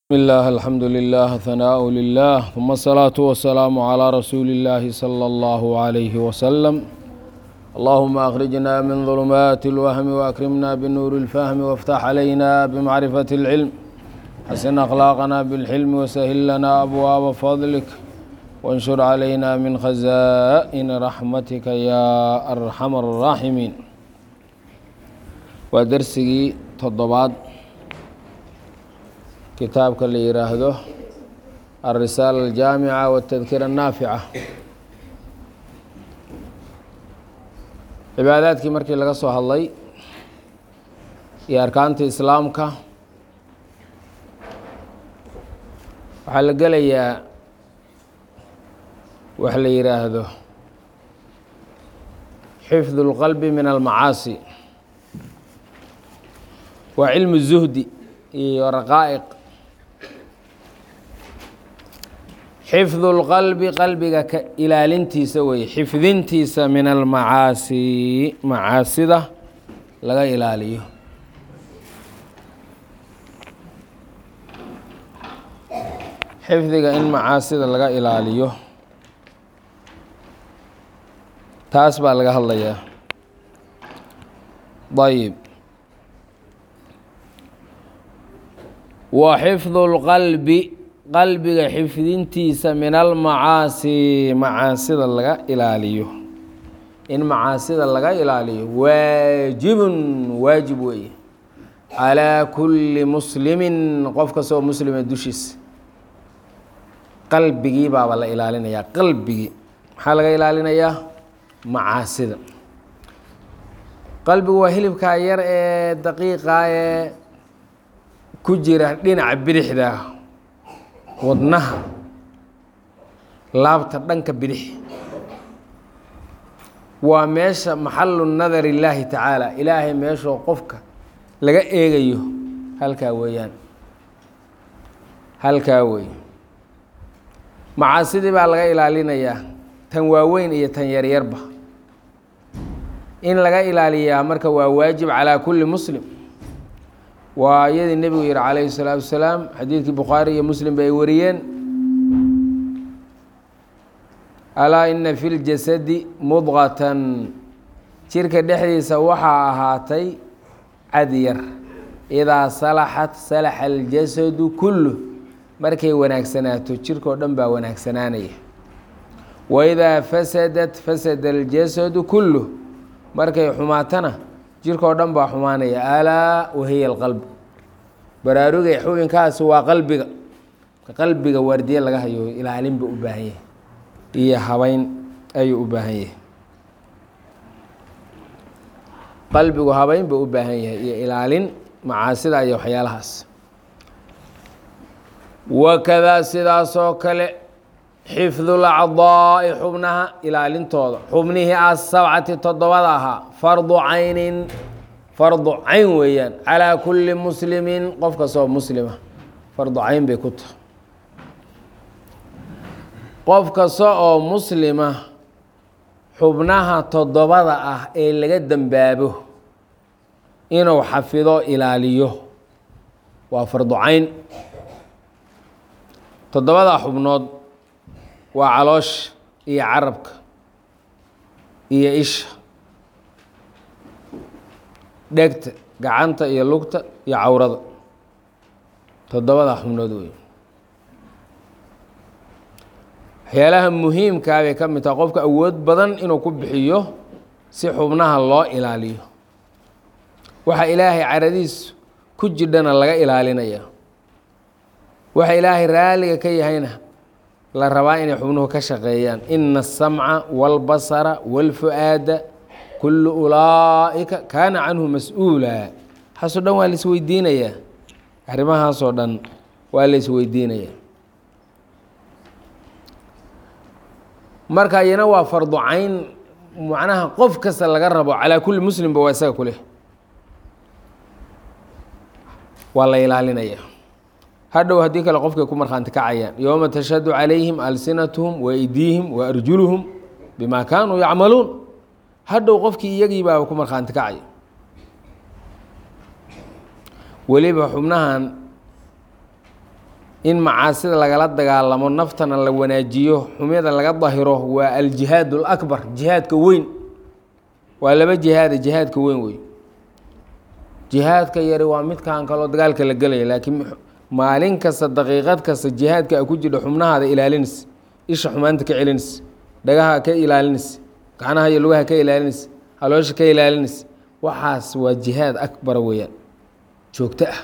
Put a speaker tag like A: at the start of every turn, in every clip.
A: بسم الله الحمد لله ثناء لله ثم الصلاة والسلام على رسول الله صلى الله عليه وسلم اللهم أخرجنا من ظلمات الوهم وأكرمنا بنور الفهم وافتح علينا بمعرفة العلم حسن أخلاقنا بالحلم وسهل لنا أبواب فضلك وانشر علينا من خزائن رحمتك يا أرحم الراحمين ودرسي تضباط kitaabka la yidhaahdo alrisaala aljaamica waatadkira annaafica cibaadaadkii markii laga soo hadlay iyo arkaanta islaamka waxaa la gelayaa wax la yidhaahdo xifdu اlqalbi min almacaasi waa cilmu zuhdi iyo raqaa'iq xifdu اlqalbi qalbiga ka ilaalintiisa weye xifdintiisa min almacaasi macaasida laga ilaaliyo xifdiga in macaasida laga ilaaliyo taas baa laga hadlayaa ayb wa xifdu اlqalbi qalbiga xifdintiisa min almacaasi macaasida laga ilaaliyo in macaasida laga ilaaliyo waajibun waajib weeye calaa kulli muslimin qof kastoo muslima dushiisa qalbigii baaba la ilaalinayaa qalbigii maxaa laga ilaalinayaa macaasida qalbigu waa hilibkaa yar ee daqiiqa ee ku jira dhinaca bidixda wadnaha laabta dhanka bidix waa meesha maxalu nadar illaahi tacaala ilaahay meeshoo qofka laga eegayo halkaa weeyaan halkaa wey macaasidii baa laga ilaalinayaa tan waaweyn iyo tan yaryarba in laga ilaaliyaa marka waa waajib calaa kulli muslim waa iyadii nebigu yihi calayhi الsalaatu wasalaam xadiidkii bukhaari iyo muslim ba ay wariyeen alaa ina fi ljasadi mudqatan jirka dhexdiisa waxaa ahaatay cad yar idaa salaxat salaxa aljasadu kullu markay wanaagsanaato jirkao dhan baa wanaagsanaanaya waidaa fasadat fasada aljasadu kullu markay xumaatana jirkao dhan baa xumaanaya alaa wahiya alqalb baraarugay xubinkaasi waa qalbiga qalbiga waardiye laga hayo ilaalinba u baahan yahay iyo habeyn ayuu u baahan yahay qalbigu habeyn ba u baahan yahay iyo ilaalin macaasida iyo waxyaalahaas wakadaa sidaasoo kale xifdu lacdaa'i xubnaha ilaalintooda xubnihii asabcati toddobada ahaa fardu caynin fardu cayn weeyaan calaa kulli muslimin qof kastoo muslima fardu cayn bay ku tahay qof kasta oo muslima xubnaha toddobada ah ee laga dembaabo inuu xafido ilaaliyo waa fardu cayn toddobada xubnood waa caloosha iyo carabka iyo isha dhegta gacanta iyo lugta iyo cawrada toddobada xubnood wey waxyaalaha muhiimkaa bay ka mid taha qofka awood badan inuu ku bixiyo si xubnaha loo ilaaliyo waxa ilaahay caradiisu ku jidhana laga ilaalinaya waxa ilaahay raaliga ka yahayna la rabaa inay xubnuhu ka shaqeeyaan ina asamca wاlbasara wاlfu'aada kullu ulaa'ika kaana canhu mas-uula waxaasoo dhan waa la isweydiinayaa arrimahaasoo dhan waa la isweydiinayaa marka iyana waa fardu cayn macnaha qof kasta laga rabo calaa kulli muslimba waa isaga kuleh waa la ilaalinaya hadhow haddii kale qofkay ku markhaanti kacayaan yowma tashhadu calayhim alsinatuhum wa aydiihim wa arjuluhum bima kaanuu yacmaluun hadhow qofkii iyagii baa ku markhaanti kacaya weliba xubnahan in macaasida lagala dagaalamo naftana la wanaajiyo xumyada laga dahiro waa aljihaad اlakbar jihaadka weyn waa laba jihaada jihaadka weyn wey jihaadka yari waa midkan kaloo dagaalka la gelaya laakiin maalin kasta daqiiqad kasta jihaadka a ku jidha xubnahaada ilaalinaysa isha xumaanta ka celinaysa dhagaha ka ilaalinaysa gacnaha iyo lugaha ka ilaalinaysa haloosha ka ilaalinaysa waxaas waa jihaad akbara weeyaan joogto ah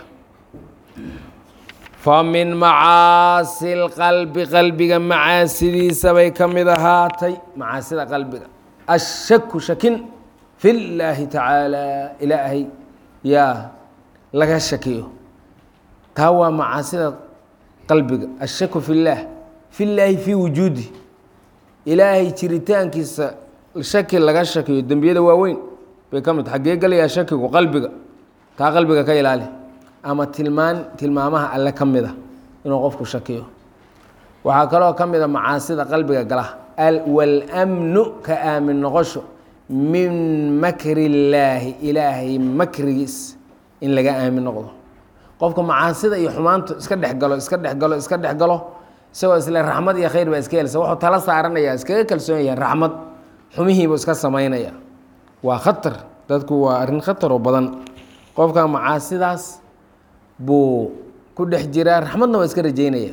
A: fa min macaasi lqalbi qalbiga macaasidiisa bay ka mid ahaatay macaasida qalbiga ashaku shakin fi llaahi tacaala ilaahay yaa laga shakiyo taa waa macaasida qalbiga ashaku fi llaah fi llaahi fii wujuudi ilaahay jiritaankiisa shaki laga shakiyo dembiyada waaweyn bay ka mid xaggee gelayaa shakigu qalbiga taa qalbiga ka ilaali ama tilmaan tilmaamaha alle ka mida inuu qofku shakiyo waxaa kaloo ka mida macaasida qalbiga gala walmnu ka aamin noqosho min makri illaahi ilaahay makrigiis in laga aamin noqdo qofka macaasida iyo xumaantu iska dhexgalo iska dhexgalo iska dhexgalo isagoo isle raxmad iyo khayr baa iska helsa wuxuu tala saaranaya iskaga kalsoon yahay raxmad xumihiibuu iska samaynaya waa khatar dadku waa arrin khataroo badan qofka macaasidaas buu ku dhex jiraa raxmadna waa iska rajeynaya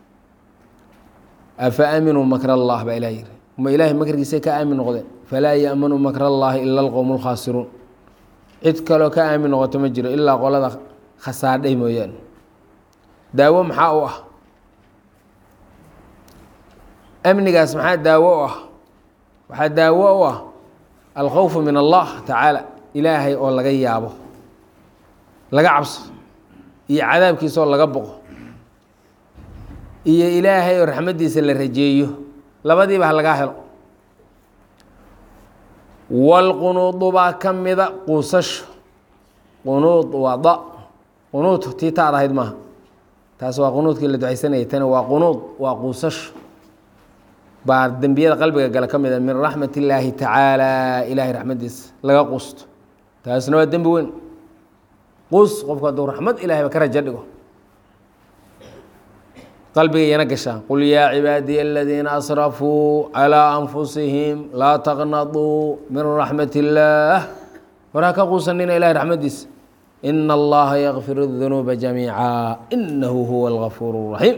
A: afa aaminuu makr allah baa ilah yiri ma ilaahay makrigiisay ka aamin noqdeen falaa yaamanu makr allaahi ila alqowm lkhaasiruun cid kaloo ka aamin noqoto ma jiro ilaa qolada khasaadhay mooyaane daawo maxaa u ah amnigaas maxaa daawo u ah waxaa daawo u ah alkhowfu min allah tacaala ilaahay oo laga yaabo laga cabso iyo cadaabkiisa oo laga boqo iyo ilaahay oo raxmaddiisa la rajeeyo labadiiba ha lagaa helo walqunuudu baa ka mida quusasho qunuud waa da qunuud tii taad ahayd maaha taas waa qunuudkii la ducaysanayay tani waa qunuud waa quusasho baa dembiyada qalbiga gale ka mida min raxmat illaahi tacaala ilaahay raxmaddiisa laga quusto taasna waa dembi weyn quus qofku hadduu raxmad ilahayba ka rajo dhigo qalbiga iyana gashaa qul yaa cibaadiya aladiina asrafuu calىa anfusihim laa taqnaduu min raxmat illaah war ha ka quusanina ilahay raxmaddiisa ina allaha yakfir الdunuuba jamiica inahu huwa اlgafuur الraxiim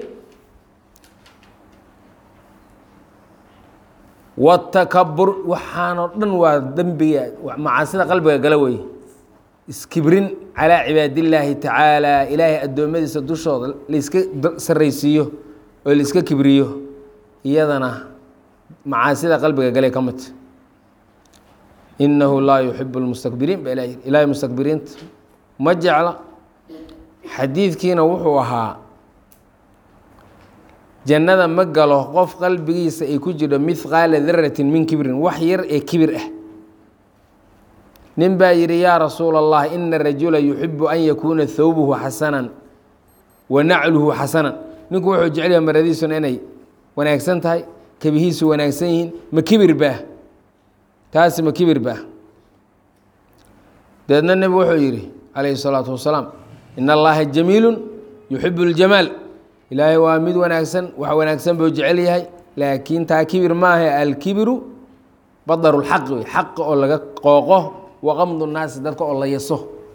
A: wاtakabur waxaanoo dhan waa dembiga macaasida qalbiga gala wey iskibrin calىa cibaadillaahi tacaala ilaahay addoommadiisa dushooda laiska saraysiiyo oo laiska kibriyo iyadana macaasida qalbiga galay ka midta inahu laa yuxibu lmustakbiriin baa ilah yiri ilaahay mustakbiriinta ma jecla xadiidkiina wuxuu ahaa jannada ma galo qof qalbigiisa ay ku jiro mihqaala daratin min kibrin wax yar ee kibir ah nin baa yidhi yaa rasuula allah ina rajula yuxibu an yakuuna thawbuhu xasanan wa nacluhu xasanan ninku wuxuu jecel yaha maradiisuna inay wanaagsan tahay kebihiisu wanaagsan yihiin ma kibir baah taasi ma kibir baah dabeedna nebi wuxuu yidhi calayhi salaatu wasalaam ina allaha jamiilu yuxibu اljamaal ilaahay waa mid wanaagsan wax wanaagsan buu jecel yahay laakiin taa kibir maaha alkibiru badar اlxaqi wey xaqa oo laga qooqo waqamdu naasi dadka oo la yaso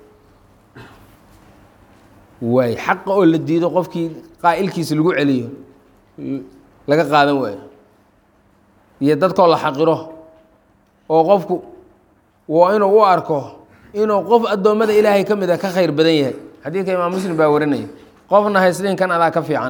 A: waay xaqa oo la diido qofkii qaa'ilkiisa lagu celiyo laga qaadan waayo iyo dadkaoo la xaqiro oo qofku waa inuu u arko inuu qof addoommada ilaahay ka mid a ka khayr badan yahay xadiidka imaam muslim baa warinaya qofna haysliin kan adaa ka fiican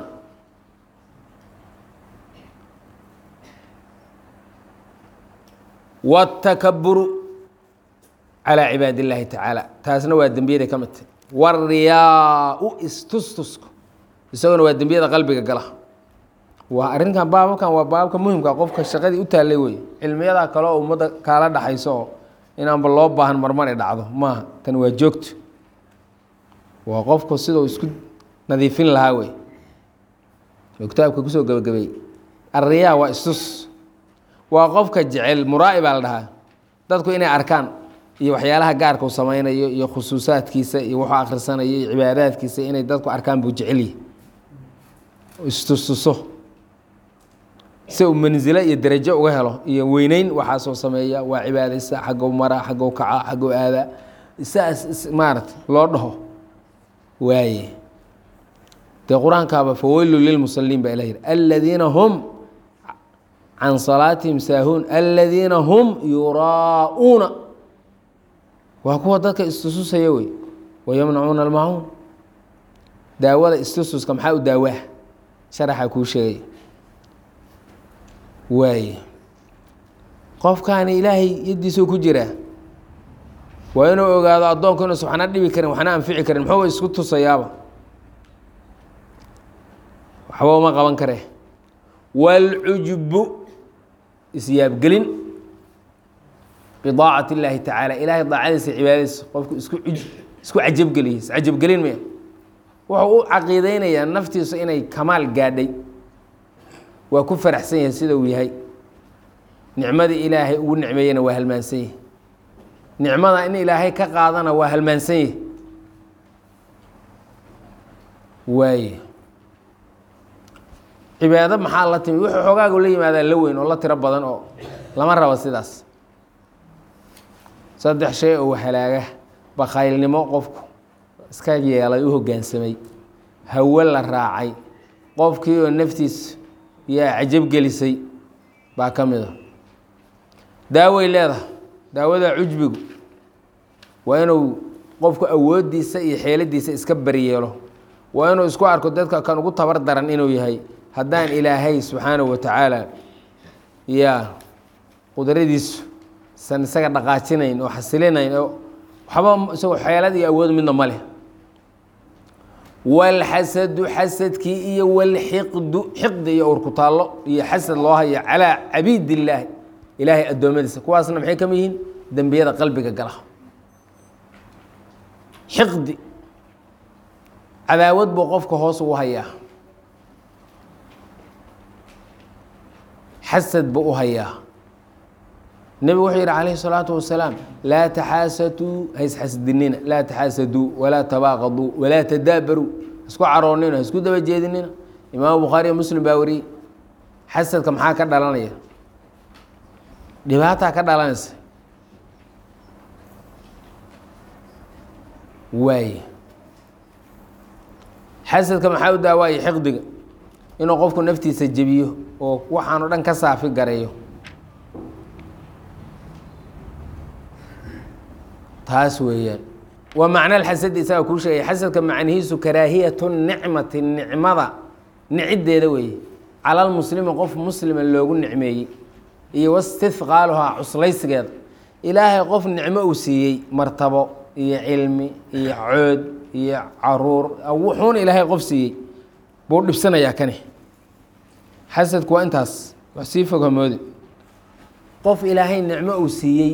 A: wاtakaburu calىa cibaad illaahi tacaala taasna waa dembiyada ka midta wariyaa-u istustusku isaguna waa dembiyada qalbiga gala waa arrinkan baababkan waa baababka muhimka qofka shaqadii u taallay wey cilmiyadaa kale oo ummadda kaala dhaxayso oo inaanba loo baahan marmar ay dhacdo maaha tan waa joogto waa qofku sidau isku nadiifin lahaa wey oo kitaabka kusoo gebagabeeyey arriyaa waa istus waa qofka jecel muraa'i baa la dhahaa dadku inay arkaan iyo waxyaalaha gaarka uu samaynayo iyo khusuusaadkiisa iyo wuxuu akhrisanayo iyo cibaadaadkiisa inay dadku arkaan buu jecelyahy istustuso si uu mansilo iyo derajo uga helo iyo weyneyn waxaasoo sameeya waa cibaadaysa xaggow mara xaggow kaca xaggow aadaa saas maarata loo dhaho waaye dee qur-aankaaba faweylu lilmusaliin baa ilah yidhi aladiina hum can salaatihim saahuun aladiina hum yuraa'uuna waa kuwa dadka istususaya wey wayamnacuuna almacuun daawada istususka maxaa u daawaa sharaxa kuu sheegay waaye qofkaani ilaahay yaddiisuu ku jiraa waa inuu ogaado addoonku inuusan waxna dhibi karin waxna anfici karin muxuu isku tusayaaba waxba uma qaban kare wاlcujbu isyaabgelin bidaacati اllaahi tacaala ilaahay daacadiisa cibaadadiisa qofku isku isku cajabgeliye iscajabgelin maya wuxuu u caqiideynayaa naftiisu inay kamaal gaadhay waa ku faraxsan yahay sida uu yahay nicmadii ilaahay ugu nicmeeyena waa halmaansan yahay nicmada in ilaahay ka qaadana waa halmaansan yahay waaye cibaado maxaa la timi wuxuu xoogaagu la yimaadaa la weyn oo la tiro badan oo lama rabo sidaas saddex shay oo halaaga bakhaylnimo qofku iska yeelay u hoggaansamay hawo la raacay qofkii oo naftiis yaa cajabgelisay baa ka mid a daaway leedahay daawada cujbigu waa inuu qofku awooddiisa iyo xeeladiisa iska baryeelo waa inuu isku arko dadka kan ugu tabar daran inuu yahay haddaan ilaahay subxaanahu wa tacaala yaa qudradiisu san isaga dhaqaajinayn oo xasilinayn oo waxba isagoo xeelad iyo awood midna ma leh walxasadu xasadkii iyo walxiqdu xiqdi iyo urkutaallo iyo xasad loo hayo calaa cabiid illaahi ilaahay addoommadiisa kuwaasna maxay ka mid yihiin dembiyada qalbiga gala xiqdi cadaawad buu qofka hoos ugu hayaa xasad buu u hayaa nebigu wuxuu yidhi calayhi الsalaatu wasalaam laa taxaasaduu haisxasdinina laa taxaasaduu walaa tabaaqaduu walaa tadaabaruu isku caroonina isku daba jeedinina imaamu bukhaariyo muslim baa wariyey xasadka maxaa ka dhalanaya dhibaataa ka dhalanaysa waaye xasadka maxaa u daawaaye xiqdiga inuu qofku naftiisa jebiyo oo waxaanu dhan ka saafi gareeyo taas weeyaan waa macna xasadi isaga kuu sheegay xasadka macnihiisu karaahiyatu nicmati nicmada niciddeeda weeye cala lmuslimi qof muslima loogu nicmeeyey iyo wastihqaaluhaa cuslaysigeeda ilaahay qof nicmo uu siiyey martabo iyo cilmi iyo cood iyo caruur wuxuuna ilaahay qof siiyey buu dhibsanayaa kani xasadku waa intaas wax sii fog hamoodi qof ilaahay nicmo uu siiyey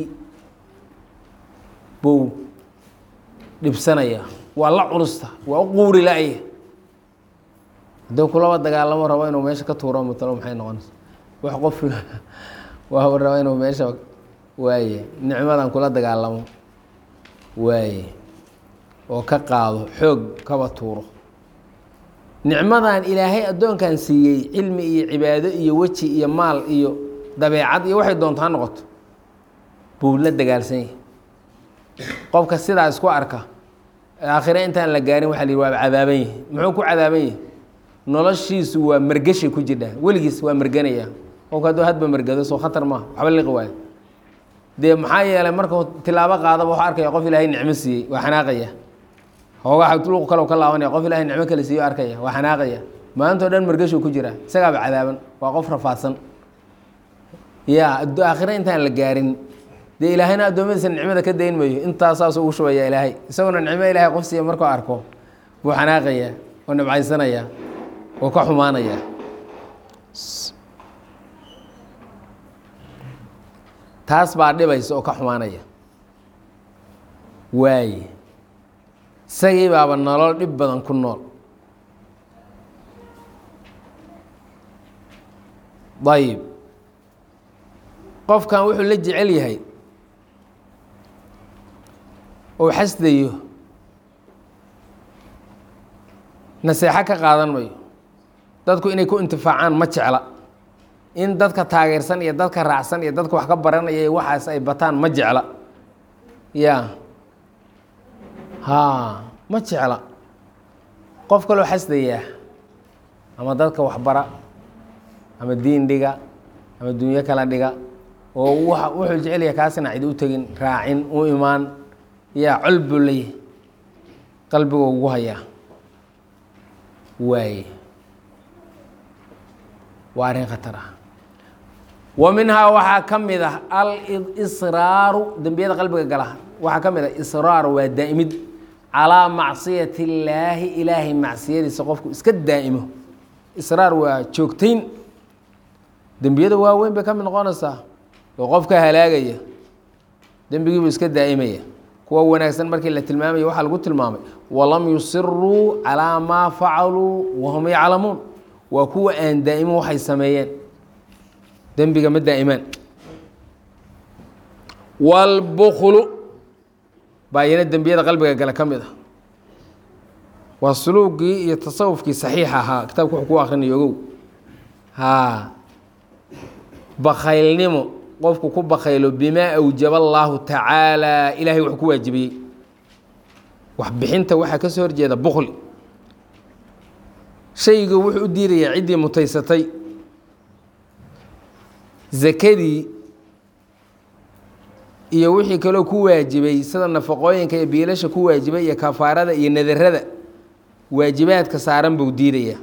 A: buu dhibsanayaa waa la culusta waa u quuri la-ya haddii kulaba dagaalamo rabo inuu meesha ka tuuro matalo maxay noqonaysa wax qof waa raba inuu meesha waaye nicmadan kula dagaalamo waaye oo ka qaado xoog kaba tuuro nicmadan ilaahay addoonkan siiyey cilmi iyo cibaado iyo weji iyo maal iyo dabeecad iyo waxay doontaa noqoto buu la dagaalsan yahay qofka sidaa isku arka aakhire intaan la gaarin waxa la yihi waaba cadaaban yahi muxuu ku cadaaban yahi noloshiisu waa mergeshay ku jirdhaa weligiis waa merganaya qofka hadduu hadba mergado soo khatar maaha waxba liqi waayo dee maxaa yeelay markuu tilaabo qaadaba waxu arkaya qof ilaahay nicmo siiyey waa xanaaqaya hoogaa luq kale ka laabanaya qof ilahay nicmo kale siiyo arkaya waa xanaaqaya maantao dhan mergashuu ku jiraa isagaaba cadaaban waa qof rafaadsan ya aakhire intaan la gaarin dee ilaahayna addoommadiisa nicmada ka dayn mayo intaasaasuu ugu shubaya ilaahay isaguna nicmo ilaahay qof siiya markuu arko buu xanaaqaya oo nabcaysanaya oo ka xumaanaya taas baa dhibaysa oo ka xumaanaya waaye isagii baaba nolol dhib badan ku nool ayib qofkan wuxuu la jecel yahay uu xasdayo naseexo ka qaadan mayo dadku inay ku intifaacaan ma jecla in dadka taageersan iyo dadka raacsan iyo dadka wax ka baranaya iyo waxaas ay bataan ma jecla ya haa ma jecla qof kaloo xasdayaa ama dadka waxbara ama diin dhiga ama dunyo kala dhiga oo wa wuxuu jecelyaha kaasina cid u tegin raacin u imaan yaa col buu leeyahay qalbiga ugu hayaa waaye waa arrin khatar ah wa minhaa waxaa ka mid ah al-israaru dembiyada qalbiga gala waxaa ka mid ah israar waa daa'imid calaa macsiyati illaahi ilaahay macsiyadiisa qofku iska daa'imo israar waa joogtayn dembiyada waaweyn bay ka mid noqonaysaa oo qofka halaagaya dembigiibuu iska daa'imaya kuwa wanaagsan markii la tilmaamaya waxaa lagu tilmaamay walam yusiruu calaa maa facaluu wahum yaclamuun waa kuwa aan daa'imin waxay sameeyeen dembiga ma daa'imaan wاlbuklu baa iyana dembiyada qalbiga gale ka mid ah waa suluugii iyo tasawufkii saxiixa ahaa kitaabka wuxuu ku akrinayo ogow haa bakaylnimo qofku ku bakaylo bimaa awjaba allaahu tacaala ilaahay wax ku waajibiyey waxbixinta waxaa ka soo horjeeda bukli shaygu wuxuu u diidayaa ciddii mutaysatay zakadii iyo wixii kaloo ku waajibay sida nafaqooyinka iyo biilasha ku waajibay iyo kafaarada iyo nadarada waajibaadka saaran buu diidayaa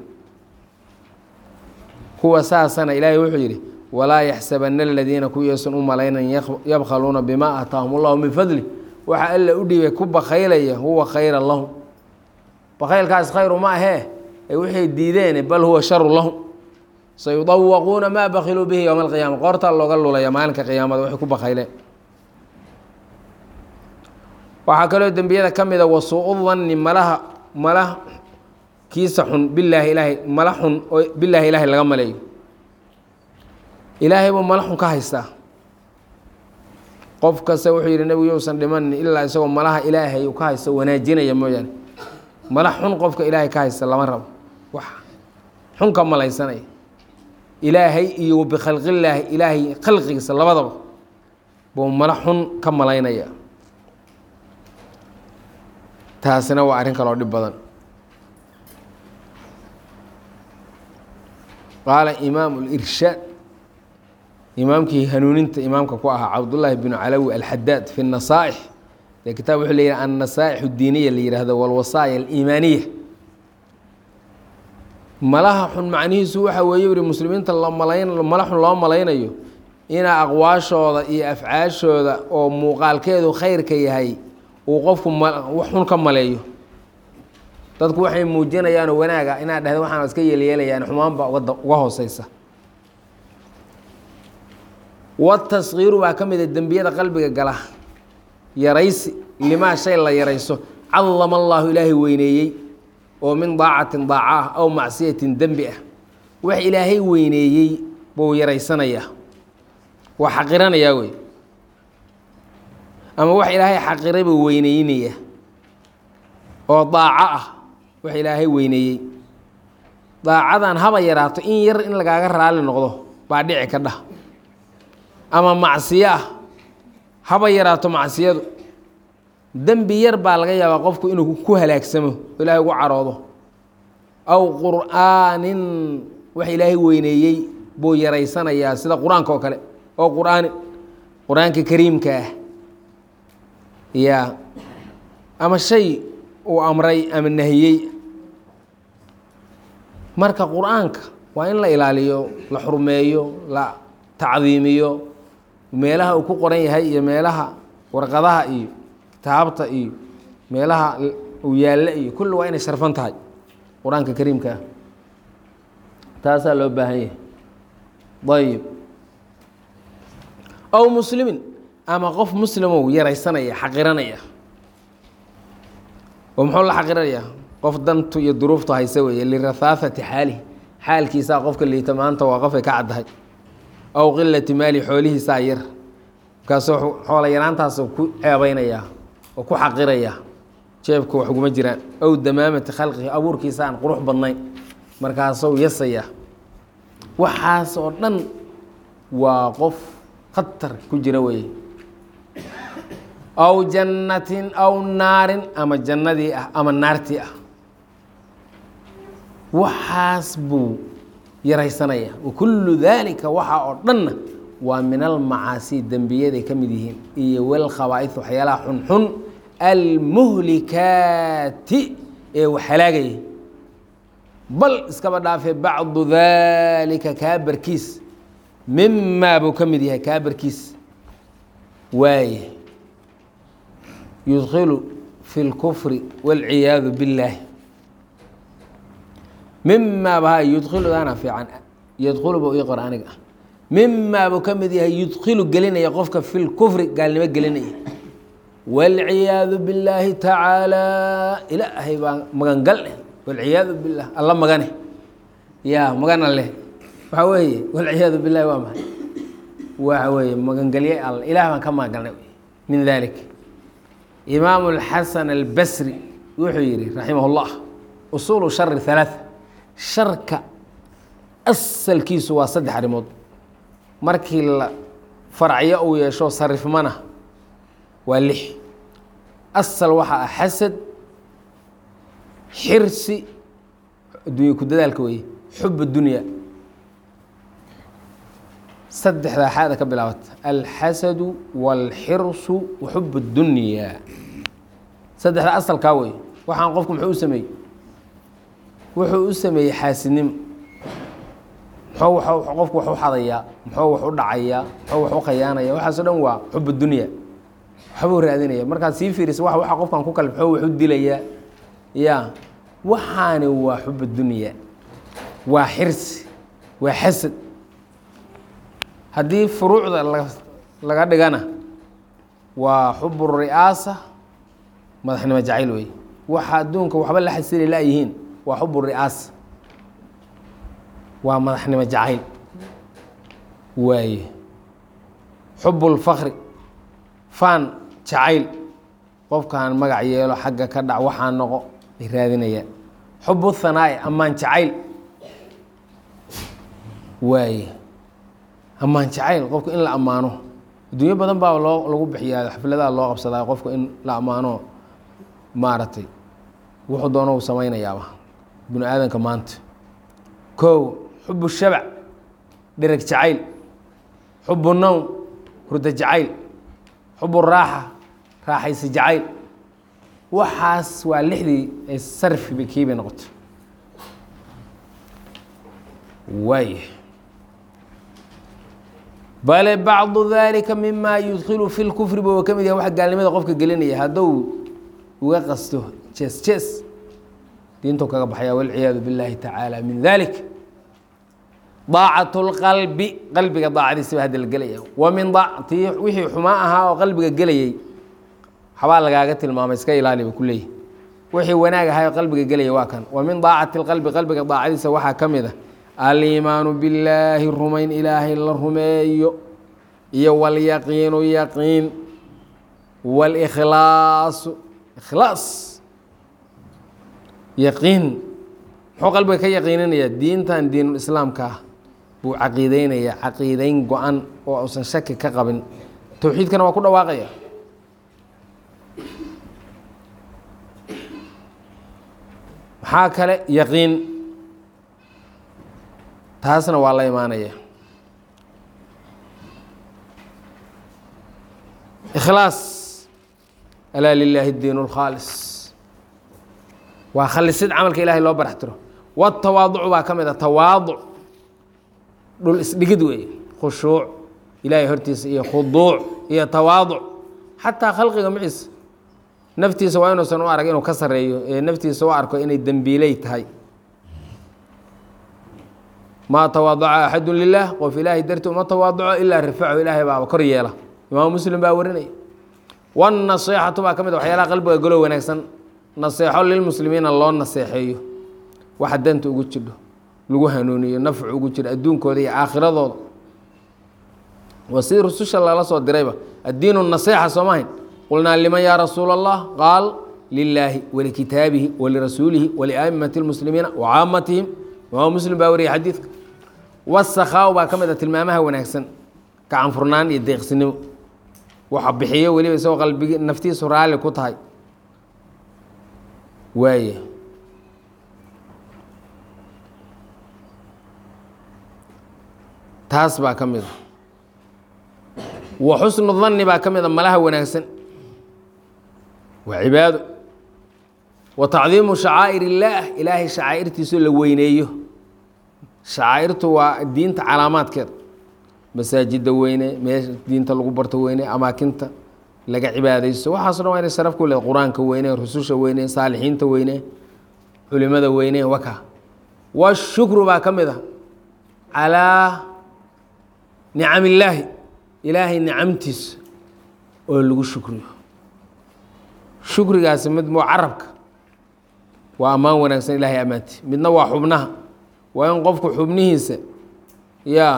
A: kuwa saasana ilaahay wuxuu yidhi walaa yaxsabana aladiina kuwiyaysan u malaynan yabkhaluuna bimaa aataahum allahu min fadli waxa alla u dhiibay ku bakaylaya huwa khayra lahum bakaylkaas khayru ma ahee ee waxay diideen bal huwa sharu lahum sayudawaquuna maa bakiluu bihi yowma alqiyaama qoortaa looga lulaya maalinka qiyaamada waxay ku bakayleen waxaa kaloo dembiyada ka mida wasuu danni malaha mala kiisa xun bilaahi ilaahay mala xun oo bilaahi ilaahay laga maleeyo ilaahay buu mala xun ka haystaa qof kasta wuxuu yidhi nebigu yousan dhimanin ilaa isagoo malaha ilaahay uu ka haysto wanaajinaya mooyaane mala xun qofka ilaahay ka haysta lama rabo wax xun ka malaysanaya ilaahay iyo bikhalqillaahi ilaahay khalqigiisa labadaba buu mala xun ka malaynaya taasina waa arrin kaloo dhib badan qaala imaamu lirshaad imaamkii hanuuninta imaamka ku ahaa cabdullaahi binu calawi alxadaad fi nasaa'ix dee kitaab wuxuu leeyahay annasaa'ix diiniya la yihahdo walwasaaya aliimaaniya malaha xun macnihiisu waxa weeye yuri muslimiinta lomalayn mala xun loo malaynayo inaa aqwaashooda iyo afcaashooda oo muuqaalkeedu khayrka yahay uu qofku xun ka maleeyo dadku waxay muujinayaanoo wanaaga inaad dhahda waxaan iska yeelyeelayaan xumaanba uga hooseysa wataskiiru baa ka mid a dembiyada qalbiga gala yaraysi limaa shay la yarayso cadama allaahu ilaahay weyneeyey oo min daacatin daaca ah aw macsiyatin dembi ah wax ilaahay weyneeyey buu yaraysanayaa waa xaqiranayaa wey ama wax ilaahay xaqiray buu weyneynaya oo daaco ah wax ilaahay weyneeyey daacadan haba yaraato in yar in lagaaga raali noqdo baa dhici ka dhah ama macsiyo ah haba yaraato macsiyadu dembi yar baa laga yaabaa qofku inuu ku halaagsamo oo ilaahay ugu caroodo aw qur'aanin wax ilaahay weyneeyey buu yaraysanayaa sida qur-aanka oo kale oo qur'aani qur-aanka kariimka ah ya ama shay uu amray ama nahiyey marka qur-aanka waa in la ilaaliyo la xurmeeyo la tacdiimiyo meelaha uu ku qoran yahay iyo meelaha warqadaha iyo kitaabta iyo meelaha uu yaallo iyo kulli waa inay sharfan tahay qur-aanka kariimka ah taasaa loo baahan yahay ayib aw muslimin ama qof muslimow yaraysanaya xaqiranaya oo muxuu la xaqiranayaa qof dantu iyo duruuftu hayse weeye lirahaafati xaalihi xaalkiisaa qofka liita maanta waa qofay ka caddahay aw qilati maali xoolihiisaa yar markaasuu xoola yaraantaasuu ku ceebaynayaa oo ku xaqirayaa jeebka wax uguma jiraan aw damaamati khalqihi abuurkiisa aan qurux badnayn markaasuu yasaya waxaas oo dhan waa qof khatar ku jira weeye aw jannatin aw naarin ama jannadii ah ama naartii ah waxaas buu yaraysanaya wakullu daalika waxaa oo dhanna waa min almacaasi dembiyaday ka mid yihiin iyo walkhabaa'is waxyaalaha xunxun almuhlikaati ee wax halaagaya bal iskaba dhaafee bacdu daalika kaa barkiis mimaa buu ka mid yahay kaa barkiis waaye yudkilu fi اlkufri wاlciyaadu biاllaahi mimaa ba yudkiludaana fiican yadkulu bu ii qor aniga mimaa buu ka mid yahay yudkilu gelinaya qofka fi lkufri gaalnimo gelinaya wاlciyaadu billaahi tacaalى ilaahay baa magangal eh wاlciyaadu bilah alla magane ya magana leh waxaa weeye wاlciyaadu bilahi waa maay waxa weeye magangelye all ilah baan ka magangalnay min dalik imaam اlxasan albasri wuxuu yihi raximah اllah usuulu shari halaaث sharka asalkiisu waa saddex arrimood markii la faracyo uu yeesho sarifmana waa lix asal waxaa ah xasad xirsi addunya ku dadaalka weye xub dunya saddexdaa xaada ka bilaabata alxasadu wاlxirsu wa xub اdunya saddexdaa asalkaa wey waxaan qofku muxuu u sameeyey wuxuu u sameeyey xaasidnimo muxuu qofku wax u xadayaa muxuu wax u dhacayaa muxuu wax u khayaanaya waxaaso dhan waa xub dunya waxbuu raadinaya markaad sii fiirisa wa waxa qofkan ku kale muxuu wax u dilayaa ya waxaani waa xub dunya waa xirsi waa xasad haddii furuucda laga dhigana waa xub ri'aasa madaxnimo jacayl wey waxa adduunka waxba la xasili layihiin waa xub ri'aasa waa madaxnimo jacayl waaye xub اlfakri faan jacayl qofkaan magac yeelo xagga ka dhac waxaa noqo ay raadinayaan xub hanaa'i ammaan jacayl waaye ammaan jacayl qofka in la ammaano adduunyo badan baa loo lagu bixiyaa xafladaha loo qabsadaa qofka in la ammaano maaragtay wuxuu doono u samaynayaaba binu aadanka maanta kow xubu shabac dhereg jacayl xubu nowm hurdo jacayl xubu raaxa raaxaysi jacayl waxaas waa lixdii ay sarfiba kiibay noqoto waay bale bacdu dalika mima yudkilu fi lkufri ba ka mid yahay wax gaalnimada qofka gelinaya hadduu uga qasto jees jees diintu kaga baxaya walciyaadu biاllahi tacaala min dalik daacat اlqalbi qalbiga daacadiisa ba hadda la gelaya wa min ti wixii xumaa ahaa oo qalbiga gelayey habaa lagaaga tilmaamay iska ilaali ba ku leeyahy wixii wanaag ahaa oo qalbiga gelaya waa kan wa min daacati اlqalbi qalbiga daacadiisa waxaa ka mid a aliimaanu billaahi rumayn ilaahay la rumeeyo iyo walyaqiinu yaqiin wاlkhlaasu ikhlaas yaqiin muxuu qalbiga ka yaqiininayaa diintan diinulislaamka ah buu caqiideynaya caqiideyn go-an oo uusan shaki ka qabin towxiidkana waa ku dhawaaqaya maxaa kale yaqiin taasna waa la imaanaya ikhlaas alaa lilaahi اdiin اlkhaalis waa khalisid camalka ilahay loo barax tiro watawaaducu baa ka mid a tawaaduc dhul isdhigid weeye khushuuc ilaahay hortiisa iyo khuduuc iyo tawaaduc xataa khalqiga maciisa naftiisa waa inuusan u arag inuu ka sareeyo ee naftiisa u arko inay dembiiley tahay maa tawaadaca axadu lilah qof ilaahay darti uma tawaaduco ilaa rifacu ilaahay baaba kor yeela imaamu muslim baa warinaya wannasiixatu baa ka mid a waxyaalaha qalbiga golo wanaagsan naseexo lilmuslimiina loo naseexeeyo waxa danta ugu jidho lagu hanuuniyo nafcu ugu jiro adduunkooda iyo aakhiradooda waa sidii rususha lala soo dirayba addiinu nasiixa soomahayn qulnaa liman yaa rasuula allah qaal lilaahi walikitaabihi walirasuulihi waliaimati اlmuslimiina wacaamatihim imaam muslim baa wariyay xadiidka wasakhaau baa ka mid a tilmaamaha wanaagsan gacan furnaan iyo deeqsinimo waxa bixiyo weliba isagoo qalbigi naftiisu raalli ku tahay waaya taas baa ka mid a wa xusnu danni baa ka mid a malaha wanaagsan waa cibaado wa tacdiimu shacaa'ir illaah ilaahay shacaa'irtiisu la weyneeyo shacaa'irtu waa diinta calaamaadkeeda masaajidda weyne meesha diinta lagu barto weyne amaakinta laga cibaadaysto waxaaso dhan waa inay sharaf ku leed qur-aanka weyne rususha weyne saalixiinta weyne culimada weyne waka washukru baa ka mid a calaa nicam illaahi ilaahay nicamtiisa oo lagu shukriyo shukrigaasi mid waa carabka waa ammaan wanaagsan ilahay ammaanti midna waa xubnaha waa in qofku xubnihiisa yaa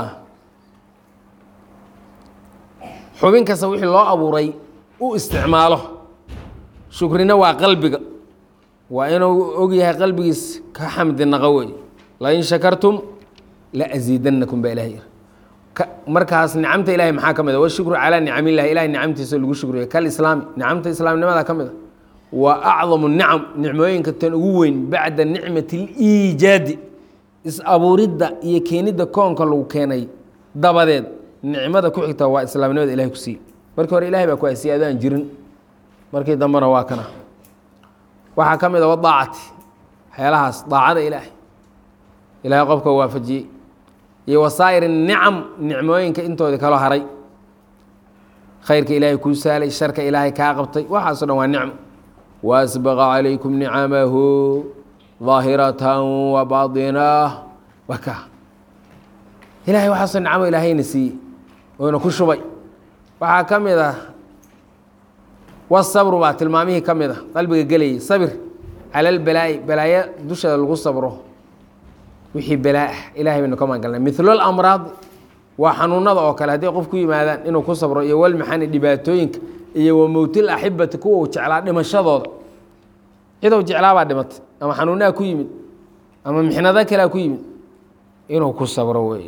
A: xubin kasta wixii loo abuuray u isticmaalo shukrina waa qalbiga waa inuu og yahay qalbigiis ka xamdi naqo wey lain shakartum la asiidanakum baa ilahay yiri markaas nicamta ilahay maxaa ka mid a washukru calaa nicamillahi ilahay nicamtiisa lagu shukriyo kalislaami nicamta islaamnimada ka mid a waa acdamu nicam nicmooyinka tan ugu weyn bacda nicmati liijaadi is-abuuridda iyo keenidda koonka lagu keenay dabadeed nicmada ku xigta waa islaamnimada ilahay ku siiye markii hore ilahay baa ku haysiye adaan jirin markii dambena waa kana waxaa ka mid a wadaacati waxyaalahaas daacada ilaahay ilaahay qofka waafajiyey iyo wasaa'ir nicam nicmooyinka intoodii kaloo haray khayrka ilaahay kuu saalay sharka ilaahay kaa qabtay waxaaso dhan waa nicmo waasbaqa calaykum nicamahu daahiratan wa baatinah waa ka ilahay waxaasoo nicmo ilaahayna siiyey oona ku shubay waxaa ka mid ah wasabru baa tilmaamihii ka mid a qalbiga gelayay sabir cala albalaa'i balaayo dusheeda lagu sabro wixii balaa ah ilahay baynu ka magangalnay mithlo lamraad waa xanuunada oo kale hadday qof ku yimaadaan inuu ku sabro iyo walmaxani dhibaatooyinka iyo wa mowtil axibati kuwa uu jeclaa dhimashadooda cidow jeclaabaa dhimatay ama xanuunaha ku yimid ama mixnado kalea ku yimid inuu ku sabro wey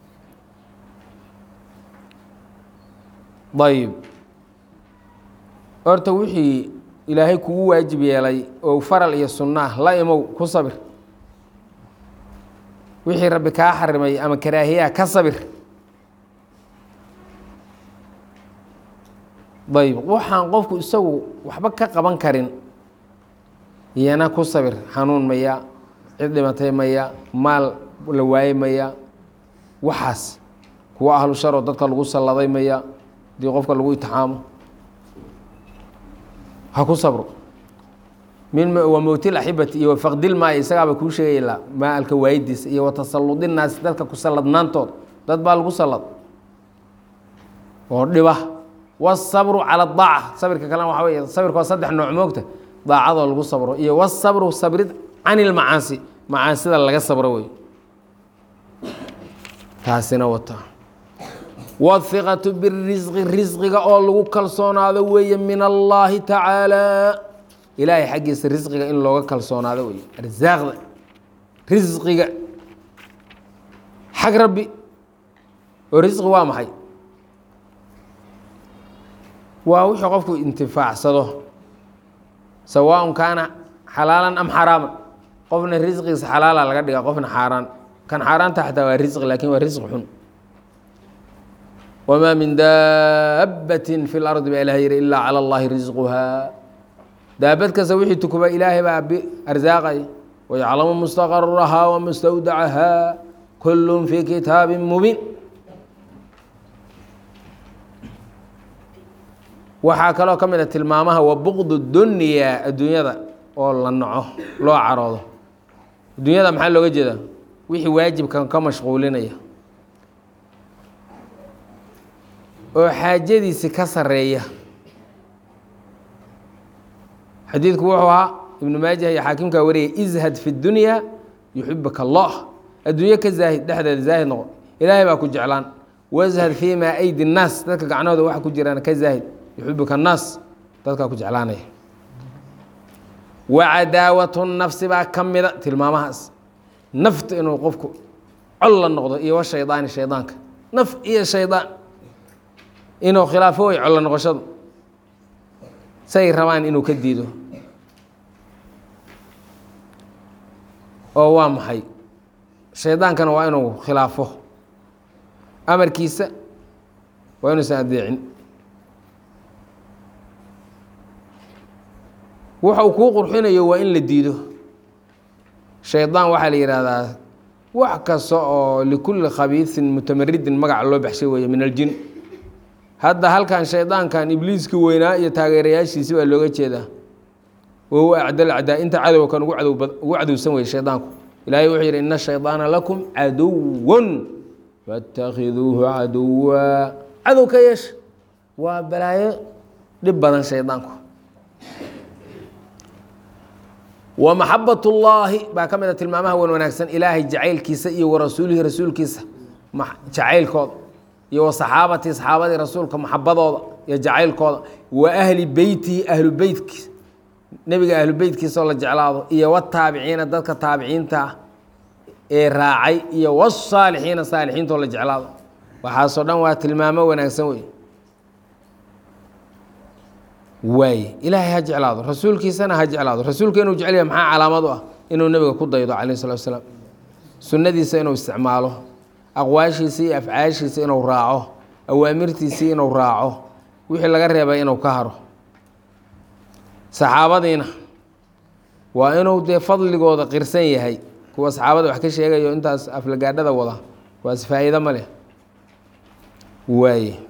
A: ayb horta wixii ilaahay kugu waajib yeelay oo faral iyo sunno ah la imow ku sabir wixii rabbi kaa xarimay ama karaahiyaha ka sabir ayb waxaan qofku isagu waxba ka qaban karin iyana ku sabir xanuun maya cid dhimatay maya maal la waayey maya waxaas kuwa ahlu sharoo dadka lagu salladay maya hadii qofka lagu itixaamo ha ku sabro min wa mowtil axibati iyo wafaqdil maaya isagaaba kuu sheegayla maalka waayidiisa iyo watasaludinaasi dadka ku salladnaantooda dad baa lagu sallad oo dhiba wasabru cala daaca sabirka kalena waxa wey sabirka waa saddex nooc moogta daacadoo lagu sabro iyo wasabru sabrid can ilmacaasi macaasida laga sabro wey taasina wata wاhiqatu birisqi risqiga oo lagu kalsoonaado weeye min allahi tacaala ilaahay xaggiisa risqiga in looga kalsoonaado weeye arsaaqda risqiga xag rabbi oo risqi waa maxay waa wixii qofku intifaacsado sawaaءn kaana xalaalan am xaraaman qofna risqigiisa xalaala laga dhiga qofna xaaraan kan xaaraanta xataa waa risqi lakin waa risqi xun wma min daabati fi اlardi baa ilah yihi ilaa calى اllahi risquhaa daabad kasta wixii tukuba ilaahay baa arsaaqay wayaclamu mustaqarahaa wamustawdacahaa kul fi kitaabi mubiin waxaa kaloo ka mid a tilmaamaha wa buqd dunya adduunyada oo la naco loo caroodo adduunyada maxaa looga jeedaa wixii waajibkan ka mashquulinaya oo xaajadiisi ka sareeya xadiidku wuxuu ahaa ibnu maajah iyo xaakimkaa wariyay izhad fi dunya yuxibaka allah adduunyo ka zaahid dhexdeeda zaahid noqo ilaahay baa ku jeclaan washad fii maa aydi nnaas dadka gacnahooda waxa ku jiraan ka zaahid yuxibaka annaas dadkaa ku jeclaanaya wa cadaawatu nafsi baa ka mida tilmaamahaas nafta inuu qofku col la noqdo iyo wa shaydaani shaydaanka naf iyo shaydaan inuu khilaafo way collo noqoshadu say rabaan inuu ka diido oo waa maxay shaydaankana waa inuu khilaafo amarkiisa waa inuusan adeecin waxa uu kuu qurxinayo waa in la diido shaydaan waxaa la yidhaahdaa wax kasta oo likulli khabiisin mutamaridin magaca loo baxshay weeye min aljin hadda halkan shaydaankan ibliiska weynaa iyo taageerayaashiisi baa looga jeedaa wahuwa acdal acdaa inta cadowga kan ugu cadow ugu cadowsan weye shaydaanku ilaahay wuxuu yidhi ina shaydaana lakum caduwan faاtakhiduuhu caduwa cadow ka yeesha waa balaayo dhib badan shaydaanku wa maxabat اllaahi baa ka mid a tilmaamaha wan wanaagsan ilaahay jacaylkiisa iyo wa rasuulihi rasuulkiisa jacaylkooda iyo wa saxaabatii saxaabadii rasuulka maxabadooda iyo jacaylkooda wa ahli beytihi ahlu beytkiisa nebiga ahlu beytkiisa oo la jeclaado iyo wataabiciina dadka taabiciinta ah ee raacay iyo wsaalixiina saalixiinta oo la jeclaado waxaasoo dhan waa tilmaamo wanaagsan wey waaye ilaahay ha jeclaado rasuulkiisana ha jeclaado rasuulka inuu jecel yahay maxaa calaamad u ah inuu nebiga ku daydo calayh salatu wasalaam sunnadiisa inuu isticmaalo aqwaashiisa iyo afcaashiisa inuu raaco awaamirtiisii inuu raaco wixii laga reebay inuu ka haro saxaabadiina waa inuu dee fadligooda qirsan yahay kuwa saxaabada wax ka sheegayo intaas aflagaadhada wada waas faa'iido ma leh waaye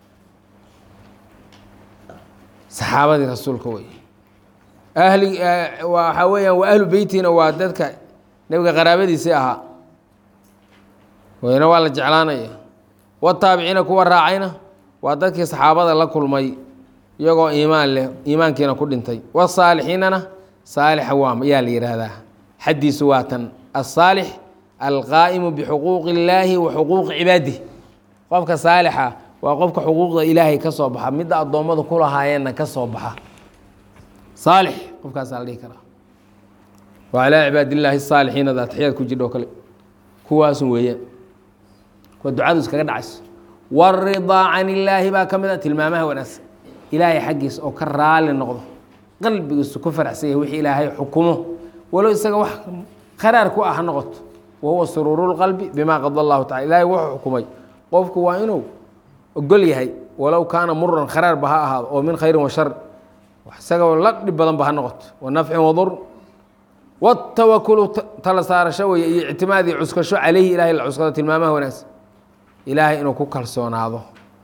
A: saxaabadii rasuulka wey ahli waxaa weeyaan waa ahlu beytina waa dadka nebiga qaraabadiisii ahaa wayna waa la jeclaanaya wataabiciina kuwa raacayna waa dadkii saxaabada la kulmay iyagoo iimaan leh iimaankiina ku dhintay wasaalixiinana saalixa waa yaa la yidhaahdaa xaddiisu waa tan asaalix alqaa'imu bixuquuqi illaahi wa xuquuqi cibaadih qofka saalixa waa qofka xuquuqda ilaahay ka soo baxa midda addoommadu ku lahaayeenna ka soo baxa saalix qofkaasaa la dhihi karaa wa calaa cibaadillaahi saalixiina daataxiyaad ku jidho kale kuwaasun weeyaan waa ducadu iskaga dhacayso waridaa can illaahi baa ka mid a tilmaamaha wanaagsan ilaahay xaggiisa oo ka raali noqdo qalbigiisu ku faraxsan yahay wixii ilaahay xukumo walow isaga wax qaraar ku ah ha noqoto wa huwa suruuru lqalbi bimaa qada allahu tacala ilaahay wuxuu xukumay qofku waa inuu ogol yahay walow kaana muran kharaarba ha ahaado oo min khayrin wa shar isagoo la dhib badanba ha noqoto wa nafcin wadur watawakulu tala saarasho weye iyo ictimaadii cuskasho caleyhi ilahay la cuskado tilmaamaha wanaagsan ilaahay inuu ku kalsoonaado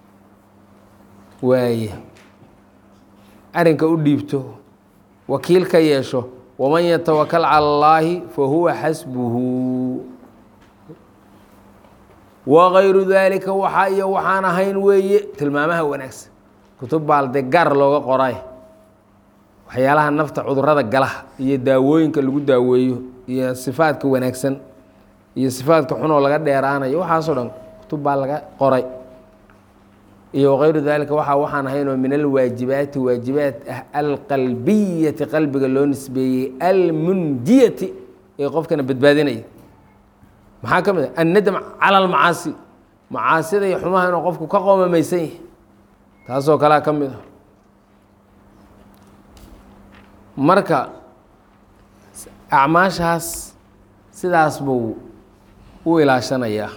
A: waaye arrinka u dhiibto wakiil ka yeesho waman yatawakal cala allaahi fa huwa xasbuhu wagayru daalika waxaa iyo waxaan ahayn weeye tilmaamaha wanaagsan kutub baalde gaar looga qoray waxyaalaha nafta cudurada galaha iyo daawooyinka lagu daaweeyo iyo sifaadka wanaagsan iyo sifaadka xunoo laga dheeraanayo waxaasoo dhan kutub baa laga qoray iyo wagayru daalika waxaa waxaan ahayn oo min alwaajibaati waajibaat ah alqalbiyati qalbiga loo nisbeeyey almunjiyati ee qofkana badbaadinaya maxaa ka mid a annadam cala almacaasi macaasida iyo xumaha inuu qofku ka qoomamaysan yahay taasoo kalea ka mid a marka acmaashaas sidaas buu u ilaashanayaa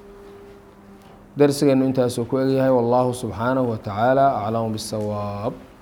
A: darsigeenu intaasuu ku egyahay wallahu subxaanahu wa tacaala aclamu biاsawaab